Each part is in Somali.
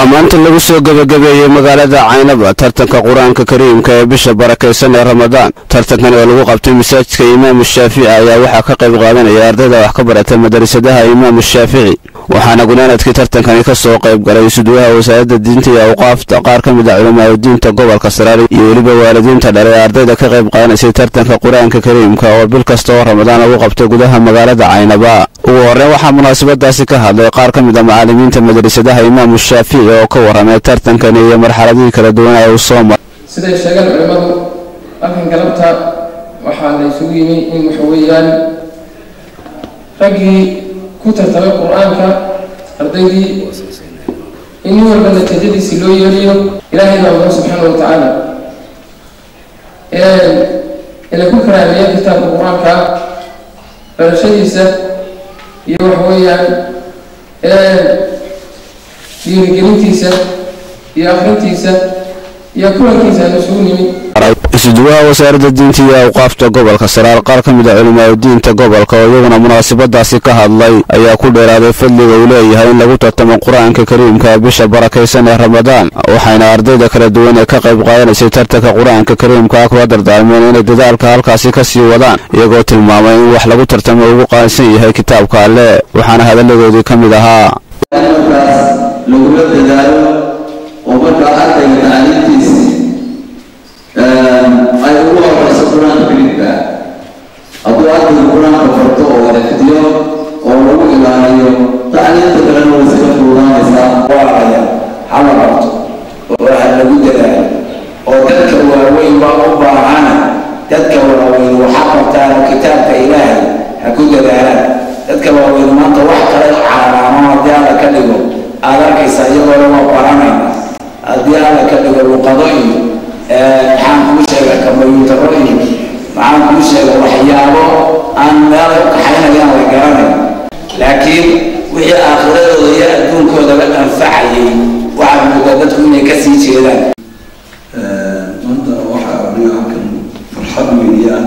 waxaa maanta lagu soo gebagabeeyey magaalada caynaba tartanka qur-aanka kariimka ee bisha barakaysan ee ramadaan tartankan oo lagu qabtay masaajidka imaamu shaafici ayaa waxaa ka qayb qaadanaya ardayda wax ka barata madarasadaha imaamu shaafici waxaana gunaanadkii tartankani ka soo qayb galay suduwaha wasaaradda diinta iyo awqaafta qaar ka mid a culamaadudiinta gobolka saraari iyo weliba waalidiinta dhale ee ardayda ka qayb qaadanaysay tartanka qur-aanka kariimka oo bil kasta oo ramadaan lagu qabtay gudaha magaalada caynaba ugu horreyn waxaa munaasabadaasi ka hadlay qaar ka mid a macallimiinta madrasadaha imaamu shaafici oo ka warramay tartankani iyo marxaladihii kala duwan ee uu soo maray siday sheegaan culimmadu halkan galabta waxaa la isugu yimi in waxa weeyaan raggii ku tartamay qur-aanka ardaydii in nin walba natiijadiisi loo yeeliyo ilaahay baa mudan subxaana wa tacaala ina ku karaameeya kitaabka qur-aanka barashadiisa iyo waxa weeyaan dhiirigelintiisa iyo akrintiisa iyo kulankiisa aan isugu nimi isuduwaha wasaaradda diinta iyo awqaafta gobolka saraar qaar ka mid a culimaadudiinta gobolka oo iyaguna munaasabadaasi ka hadlay ayaa ku dheeraaday fadliga uu leeyahay in lagu tartamo qur-aanka kariimka bisha barakaysan ee ramadaan waxayna ardayda kala duwan ee ka qayb qaadanaysay tartanka qur-aanka kariimka kula dardaarmeen inay dadaalka halkaasi ka sii wadaan iyagoo tilmaamay in wax lagu tartamo ugu qaansan yahay kitaabka alle waxaana hadalladoodii ka mid ahaa markaas lagula dadaalo oo markaa ardayga tacliintiisi ay ugu horeyso qur-aanka kariimka hadduu ardayga qur-aanka barto oo xifdiyo oo lagu ilaaliyo tacliinta kalena way iska fuudaanaysaa waalaya hala qabto oo waxa lagu dadaalo oo dadka waaweyn baa u baahana dadka waaweyn waxa qabtaan oo kitaabka ilaahay ha ku dadaalaan dadka waaweyn maanta wax kale caaraamo haddii alla ka dhigo aada arkaysa iyagoo waa baranayna haddii alla ka dhigo luqado iyo maxaan kuu sheega kombyutaro iyo maxaan kuu sheega waxyaabo aan meel u kaxaynayaan la garanayn laakiin wixii aakhiradooda iyo adduunkoodaba anfacayay waxaa moodaa dadku inay ka sii jeedaan maanta waxaa aniga halkan farxad weyniyaan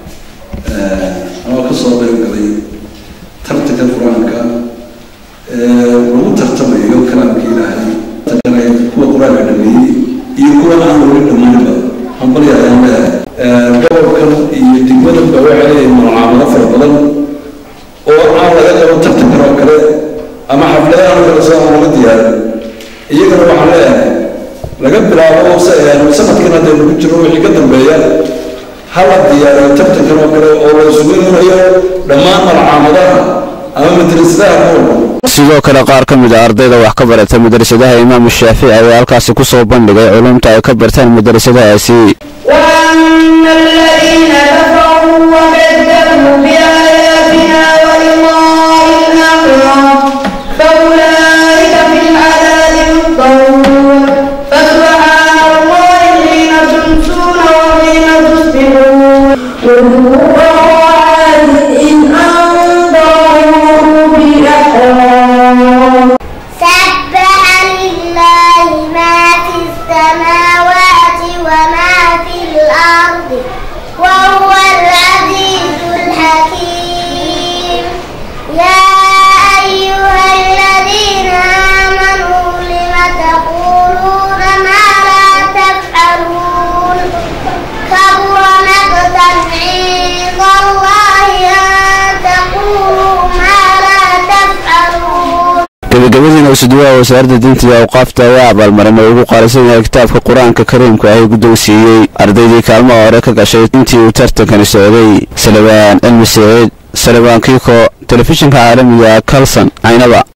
anoo kasoo qayb galay tartanka qur-aanka lagu tartamayo kalaamka ilaahay kuwa qur-aanka dhameeyey iyo kuwa aan weli dhammaanba hambali ayaan leeyahay gobolkan iyo degmadanba waxay leeyihin mucaamalo fara badan oo aan laga qaban tartankan oo kale ama xafladahan oo kale soo aan laga diyaarin iyagana waxaan leeyahay laga bilaabo sanadkan haddaynu ku jiro wixii ka dambeeya hala diyaariyo tartankan oo kale oo la isugu imanayo dhammaan malcaamadaha ama madrasadaha noolba sidoo kale qaar ka mid a ardayda wax ka barata madrasadaha imaamu shaafici ayaa halkaasi ku soo bandhigay culumta ay ka bartaan madrasadahaasi وأما الذين كفروا وكذبوا بآياتنا ولقاء الآخرة فأولئك في العذاب محضرون فسبحان الله حين تمسون وحين تصبحون وهو عاد إن أنذروا بالأحرام سبح لله ما في السماوات وما في الأرض وهو العزيز الحكيم يا أيها الذين آمنوا لم تقولون ما لا تفعلون كبر مقتا عند الله أن تقولوا ما لا تفعلون gabagabadiina isuduwaha wasaaradda diinta iyo awqaafta ayaa abaalmarin oo ugu qaalisan yahay kitaabka qur-aanka kariimka ah guddoonsiiyey ardaydii kaalmaha hore ka gashay intii uu tartankani socday salibaan cilmi saciid salibaan kiiko telefishinka caalamiga kalson caynaba